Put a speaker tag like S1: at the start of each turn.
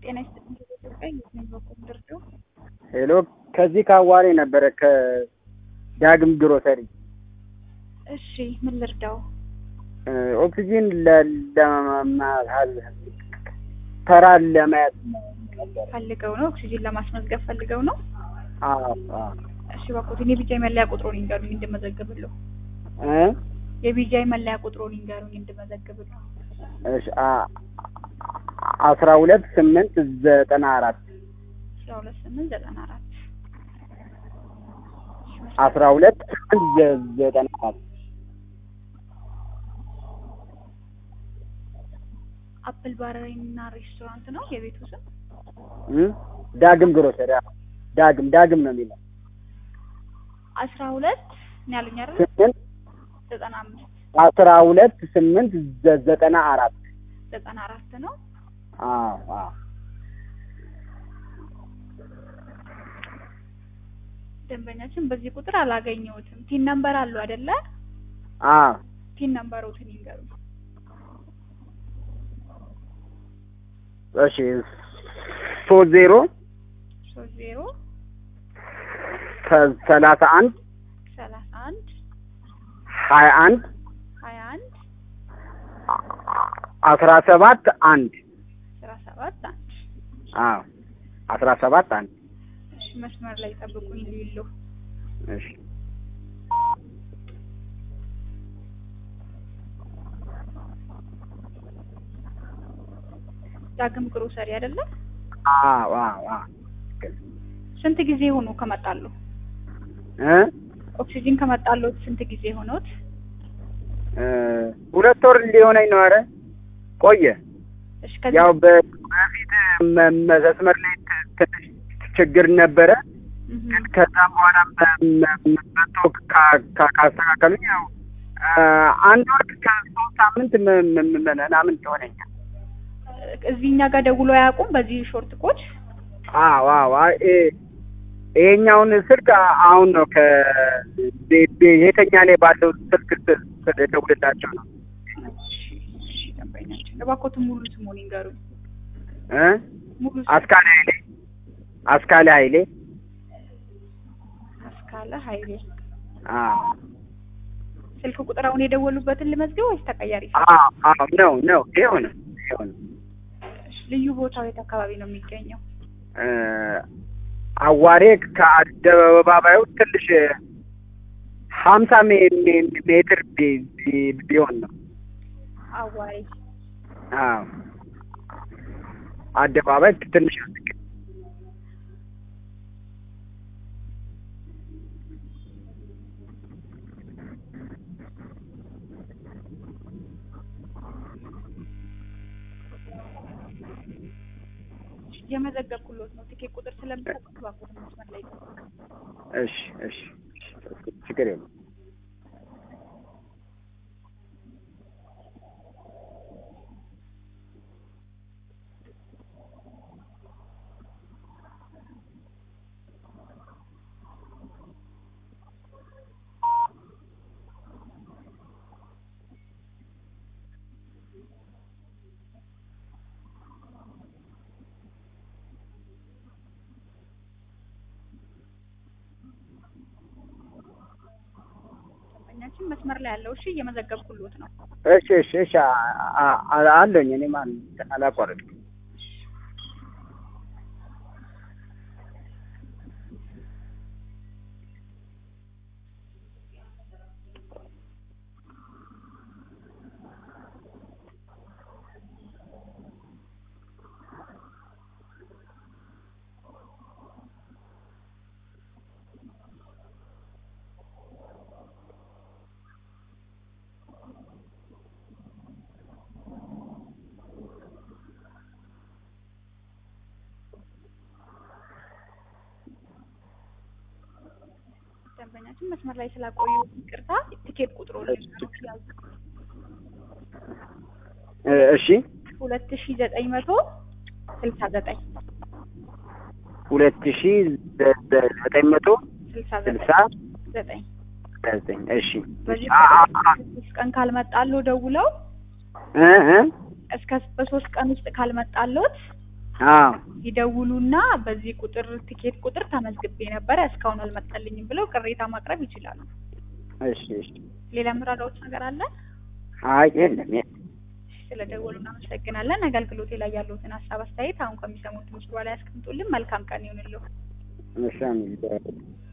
S1: ጤና ይስጥልኝ ኢትዮጵያ የስሜን በኩል ድርዱ
S2: ሄሎ ከዚህ ከአዋሬ ነበረ ከዳግም ግሮሰሪ
S1: እሺ ምን ልርዳው
S2: ኦክሲጂን ለማል ተራ ለማየት ነበር።
S1: ፈልገው ነው ኦክሲጂን ለማስመዝገብ ፈልገው ነው
S2: አዎ አዎ
S1: እሺ እባክዎትን የቢጃይ መለያ ቁጥሩን ይንገሩኝ እንድመዘግብልዎ
S2: እ
S1: የቢጃይ መለያ ቁጥሩን ይንገሩኝ እንድመዘግብልዎ
S2: እሺ አ- አስራ ሁለት ስምንት ዘጠና አራት
S1: አስራ ሁለት ስምንት ዘጠና አራት
S2: አስራ ሁለት ስምንት ዘ- ዘጠና አራት
S1: አፕል ባረሪና ሬስቶራንት ነው የቤቱ ስም
S2: እ ዳግም ግሮሰሪ አዎ። ዳግም ዳግም ነው የሚለው
S1: አስራ ሁለት ነው ያሉኝ አይደል
S2: ስምንት
S1: ዘጠና አምስት
S2: አስራ ሁለት ስምንት ዘ- ዘጠና አራት
S1: ዘጠና አራት ነው
S2: አዎ አዎ
S1: ደንበኛችን በዚህ ቁጥር አላገኘሁትም ቲን ነምበር አለው አይደለ
S2: አዎ
S1: ቲን ነምበሮትን ይንገሩኝ
S2: እሺ ሶስት ዜሮ
S1: ሶስት ዜሮ
S2: ሰ- ሰላሳ አንድ
S1: ሰላሳ አንድ
S2: ሀያ አንድ
S1: ሀያ አንድ
S2: አስራ ሰባት አንድ
S1: አስራ ሰባት አንድ
S2: አዎ አስራ ሰባት አንድ
S1: እሺ መስመር ላይ ጠብቁኝ ሊሉ
S2: እሺ
S1: ዳግም ግሮሰሪ አይደለ
S2: አዎ አዎ አዎ
S1: ስንት ጊዜ ሆኖ ከመጣሉ
S2: እ
S1: ኦክሲጂን ከመጣሉት ስንት ጊዜ ሆኖት
S2: እ ሁለት ወር ሊሆነኝ ነው። ኧረ ቆየ።
S1: እሺ ከዚህ
S2: ያው በ- በፊት መ- መ- መስመር ላይ ት- ትንሽ ችግር ነበረ።
S1: እህ፣
S2: ግን ከዛ በኋላ መ- መ- መጥቶ ካ- ካ- ካስተካከሉኝ ያው እ አንድ ወር ከሶስት ሳምንት ም- ም- ም- ምናምን ይሆነኛል።
S1: እዚህ እኛ ጋር ደውሎ አያውቁም በዚህ ሾርት ኮድ
S2: አዎ አዎ አይ እ- ይሄኛውን ስልክ አ- አሁን ነው ከ ቤ- ቤ- የተኛ ላይ ባለው ስልክ ስ- ስ- ደውልላቸው ነው
S1: እሺ እሺ ደንበኛችን እባክዎትን ሙሉ ስሙን ይንገሩኝ
S2: እ
S1: ሙሉ ስሙ
S2: አስካለ ኃይሌ አስካለ ኃይሌ
S1: አስካለ ኃይሌ
S2: አዎ
S1: ስልክ ቁጥር አሁን የደወሉበትን ልመዝገብ ወይስ ተቀያሪ
S2: አዎ አዎ ነው ነው ይኸው ነው ይኸው ነው
S1: እሺ፣ ልዩ ቦታው የት አካባቢ ነው የሚገኘው
S2: እ አዋሬ ከአደባባዩ ትንሽ ሀምሳ ሜ- ሜ- ሜትር ቢ- ቢ- ቢሆን ነው
S1: አዋሪ
S2: አዎ አደባባይ ትንሽ ያስቅ
S1: የመዘገብኩሎት ነው ትኬት ቁጥር ስለምሰጥ እባክዎትን መስመር ላይ ይጠብቁ።
S2: እሺ እሺ እሺ፣ ችግር የለም
S1: ደንበኛችን መስመር ላይ ያለው እሺ እየመዘገብኩሎት ነው
S2: እሺ እሺ እሺ አ- አ- አ- አለኝ እኔም አል- አላቋረጥኩም
S1: ደንበኛችን መስመር ላይ ስላቆዩ ይቅርታ ትኬት ቁጥሩ ያዙ
S2: እ እሺ
S1: ሁለት ሺ ዘጠኝ መቶ ስልሳ ዘጠኝ
S2: ሁለት ሺ ዘ- ዘ- ዘጠኝ መቶ
S1: ስልሳ
S2: ስልሳ
S1: ዘጠኝ
S2: ዘጠኝ እሺ
S1: በዚህ
S2: አ- አ- አ-
S1: ሶስት ቀን ካልመጣሉ ደውለው
S2: እ እ
S1: እስከ በሶስት ቀን ውስጥ ካልመጣሎት
S2: አዎ
S1: ይደውሉና በዚህ ቁጥር ቲኬት ቁጥር ተመዝግቤ ነበረ እስካሁን አልመጣልኝም ብለው ቅሬታ ማቅረብ ይችላሉ።
S2: እሺ እሺ
S1: ሌላ ምራዳዎች ነገር አለ?
S2: አይ የለም የለም
S1: ስለደወሉ እናመሰግናለን። አገልግሎቴ ላይ ያሉትን ሀሳብ አስተያየት አሁን ከሚሰሙት ምስሉ ላይ ያስቀምጡልን። መልካም ቀን ይሁንልዎ።
S2: እሺ አሜን